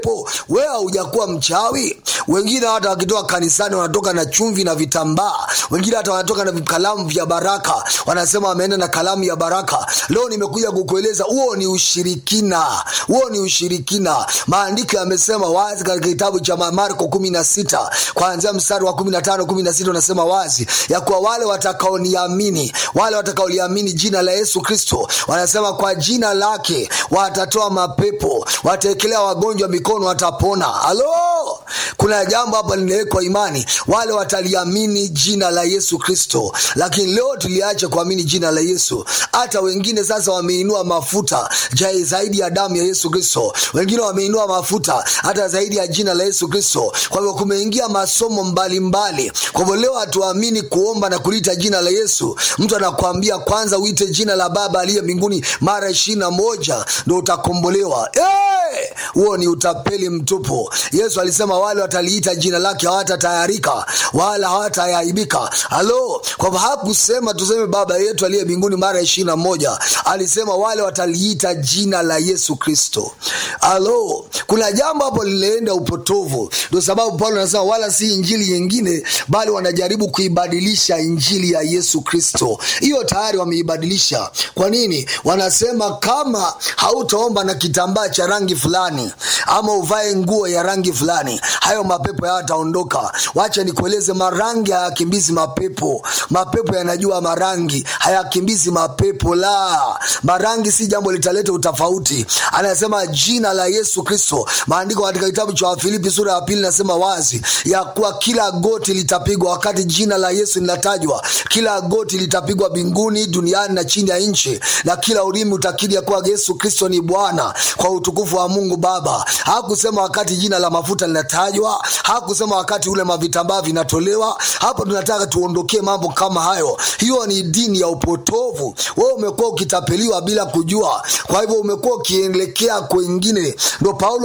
po wewe haujakuwa mchawi wengine hata wakitoka kanisani wanatoka na chumvi na vitambaa wengine hata wanatoka na kalamu vya baraka wanasema wameenda na kalamu ya baraka leo nimekuja kukueleza huo ni ushirikina huo ni ushirikina maandiko yamesema wazi katika kitabu cha marko kumi na sita kuanzia mstari wa kumi na tano kumi na sita unasema wazi ya kuwa wale watakaoniamini wale watakaoliamini jina la yesu kristo wanasema kwa jina lake watatoa mapepo wataekelea wagonjwa mikono watapona halo kuna jambo hapa linawekwa imani wale wataliamini jina la yesu kristo lakini leo tuliacha kuamini jina la yesu hata wengine sasa wameinua mafuta jai zaidi ya damu ya yesu kristo wengine wameinua mafuta hata zaidi ya jina la yesu kristo kwa hivyo kumeingia masomo mbalimbali kwa hivyo leo hatuamini kuomba na kuliita jina la yesu mtu anakuambia kwanza uite jina la baba aliye mbinguni mara ishiri na moja ndo utakombolewa huo hey! ni utapeli mtupu yesu alisema wale wataliita jina lake hawatatayarika wala hawataaibika halo kwamba hakusema tuseme baba yetu aliye mbinguni mara ishiri na moja alisema wale wataliita jina la yesu kristo halo kuna jambo hapo linaenda upotovu ndio sababu paulo anasema wala si injili nyingine bali wanajaribu kuibadilisha injili ya yesu kristo hiyo tayari wameibadilisha kwa nini wanasema kama hautaomba na kitambaa cha rangi fulani ama uvae nguo ya rangi fulani hayo mapepo hayataondoka wacha nikueleze marangi hayakimbizi mapepo mapepo yanajua marangi hayakimbizi mapepo la marangi si jambo litaleta utofauti anasema jina la yesu kristo maandiko katika kitabu cha wafilipi sura ya pili nasema wazi ya kuwa kila goti litapigwa wakati jina la yesu linatajwa kila goti litapigwa mbinguni duniani na chini ya nchi na kila ulimi utakiri ya kuwa yesu kristo ni bwana kwa utukufu wa mungu baba hakusema wakati jina la mafuta linatajwa hakusema wakati ule mavitambaa vinatolewa hapo tunataka tuondokee mambo kama hayo hiyo ni dini ya upotovu wewe umekuwa ukitapeliwa bila kujua kwa hivyo umekuwa ukielekea kwengine ndo paulo